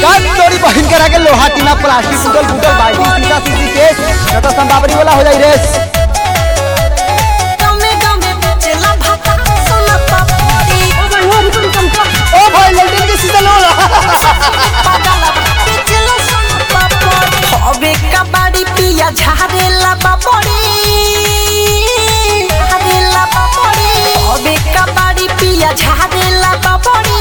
गात तोरी बहिन के रखे लोहा टीना प्लास्टिक टूटल फूटल बाल्टी सीसा सीसी केस न तो संबावरी वाला हो जाई रेस गमे गमे बेचेला भाता सोना पापड़ी ओ भाई लल्टन के सीजन होला पागला बेचेला सोना पापड़ी हवे कबाड़ी पिया झारेला बापड़ी झारेला बापड़ी हवे कबाड़ी पिया झारेला बापड़ी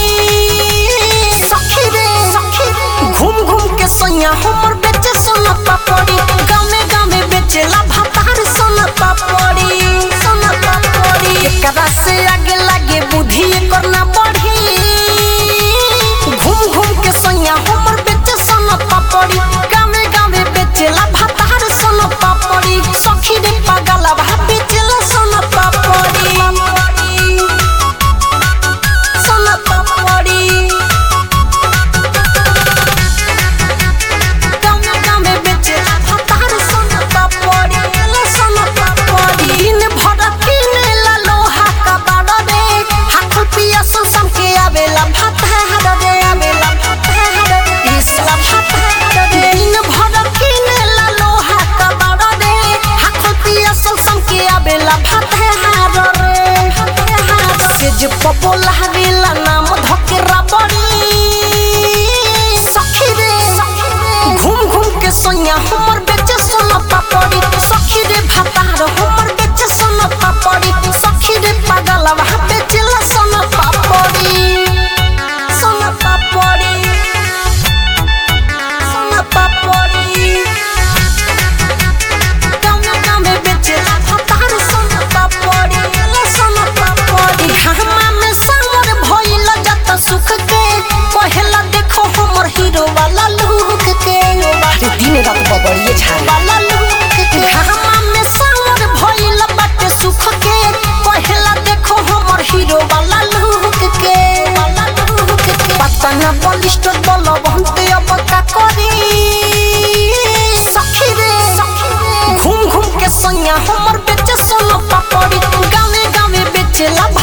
सखी रे सखी घूम घूम के सोया हमर बेचे सोना पापड़ी गामे गामे बेचेला भातार सोना पापड़ी सोना पापड़ी एकरा से आगे लागे बुद्धि एकर ना बढ़ी घूम घूम के सोया हमर बेचे सोना पापड़ी गामे गामे बेचेला भातार सोना पापड़ी सखी रे पागला भा बेचेला सोना पापड़ी सोना पापड़ी गामे गामे बेचेला भातार सोना पापड़ी ला सोना पापड़ी दिन भर किनेला लोहा का बाड़ा रे हाथ पिया सुन सम के आवेला भात है हर रे आवेला भात है हर रे इसला भात है हर रे दिन भर किनेला लोहा का बाड़ा रे हाथ पिया सुन सम के आवेला भात है हर रे भात है हर से जे पपोला हवेला नाम धकेरा बड़ी सखी रे घूम घूम के सोया हमर बेचे सोना पापड़ी सखी रे भातार हमर बेचे सोना पापड़ी सखी रे पागल वहाँ बेचेला सोना पापड़ी सोना पापड़ी सोना पापड़ी गामे गामे बेचेला भातार सोना पापड़ी ला सोना पापड़ी घामा में सावर भइल जत सुख के पहला देखो हमर हीरो वाला लुक के अरे दिन रात बबड़िए छाले वाला लुक के घामा में सावर भइल बट सुख के पहला देखो हमर हीरो वाला लुक के वाला लुक के पता ना बलिष्ठ बल बहुते अब का करी सखी रे घूम घूम के सोया हमर बेचे सोना पापड़ी गावे गावे बेचेला